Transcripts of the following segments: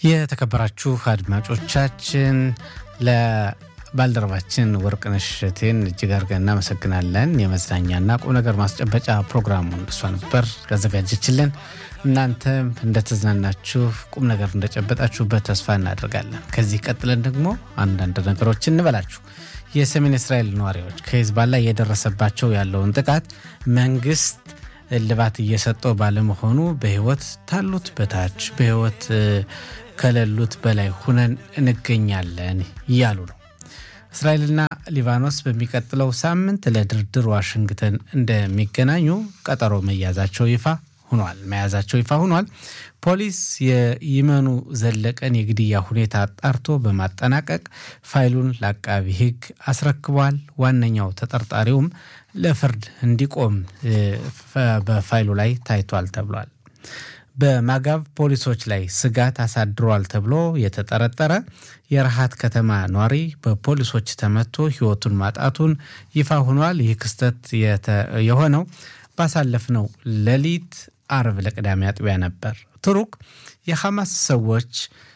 የተከበራችሁ አድማጮቻችን ለባልደረባችን ወርቅነሽ እሸቴን እጅግ አድርገን እናመሰግናለን። የመዝናኛና ቁም ነገር ማስጨበጫ ፕሮግራሙን እሷ ነበር ያዘጋጀችልን። እናንተም እንደተዝናናችሁ ቁም ነገር እንደጨበጣችሁበት ተስፋ እናደርጋለን። ከዚህ ቀጥለን ደግሞ አንዳንድ ነገሮች እንበላችሁ። የሰሜን እስራኤል ነዋሪዎች ከሂዝቦላ እየደረሰባቸው ያለውን ጥቃት መንግስት እልባት እየሰጠው ባለመሆኑ በህይወት ታሉት በታች በህይወት ከሌሉት በላይ ሁነን እንገኛለን እያሉ ነው። እስራኤልና ሊባኖስ በሚቀጥለው ሳምንት ለድርድር ዋሽንግተን እንደሚገናኙ ቀጠሮ መያዛቸው ይፋ ሆኗል መያዛቸው ይፋ ሆኗል። ፖሊስ የይመኑ ዘለቀን የግድያ ሁኔታ አጣርቶ በማጠናቀቅ ፋይሉን ለአቃቢ ህግ አስረክቧል። ዋነኛው ተጠርጣሪውም ለፍርድ እንዲቆም በፋይሉ ላይ ታይቷል ተብሏል። በማጋብ ፖሊሶች ላይ ስጋት አሳድሯል ተብሎ የተጠረጠረ የረሃት ከተማ ኗሪ በፖሊሶች ተመቶ ህይወቱን ማጣቱን ይፋ ሆኗል። ይህ ክስተት የሆነው ባሳለፍነው ሌሊት አርብ ለቅዳሜ አጥቢያ ነበር። ቱሩክ የሐማስ ሰዎች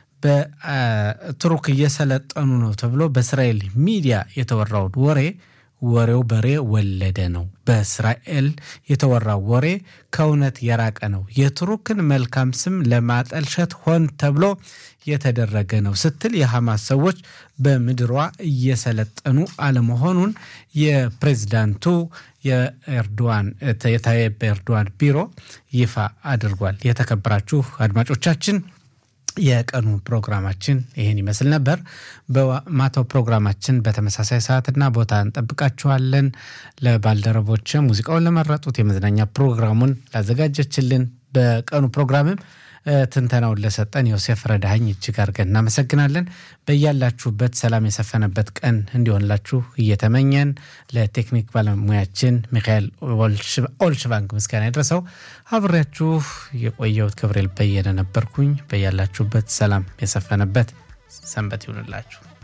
በቱሩክ እየሰለጠኑ ነው ተብሎ በእስራኤል ሚዲያ የተወራውን ወሬ ወሬው በሬ ወለደ ነው። በእስራኤል የተወራው ወሬ ከእውነት የራቀ ነው። የቱርክን መልካም ስም ለማጠልሸት ሆን ተብሎ የተደረገ ነው ስትል የሐማስ ሰዎች በምድሯ እየሰለጠኑ አለመሆኑን የፕሬዝዳንቱ የኤርዶዋን የታይብ ኤርዶዋን ቢሮ ይፋ አድርጓል። የተከበራችሁ አድማጮቻችን የቀኑ ፕሮግራማችን ይህን ይመስል ነበር። በማታው ፕሮግራማችን በተመሳሳይ ሰዓትና ቦታ እንጠብቃችኋለን። ለባልደረቦች ሙዚቃውን ለመረጡት የመዝናኛ ፕሮግራሙን ላዘጋጀችልን በቀኑ ፕሮግራምም ትንተናውን ለሰጠን ዮሴፍ ረዳኸኝ እጅግ አድርገን እናመሰግናለን። በያላችሁበት ሰላም የሰፈነበት ቀን እንዲሆንላችሁ እየተመኘን ለቴክኒክ ባለሙያችን ሚካኤል ኦልሽባንክ ምስጋና ይድረሰው። አብሬያችሁ የቆየሁት ገብርኤል በየነ ነበርኩኝ። በያላችሁበት ሰላም የሰፈነበት ሰንበት ይሁንላችሁ።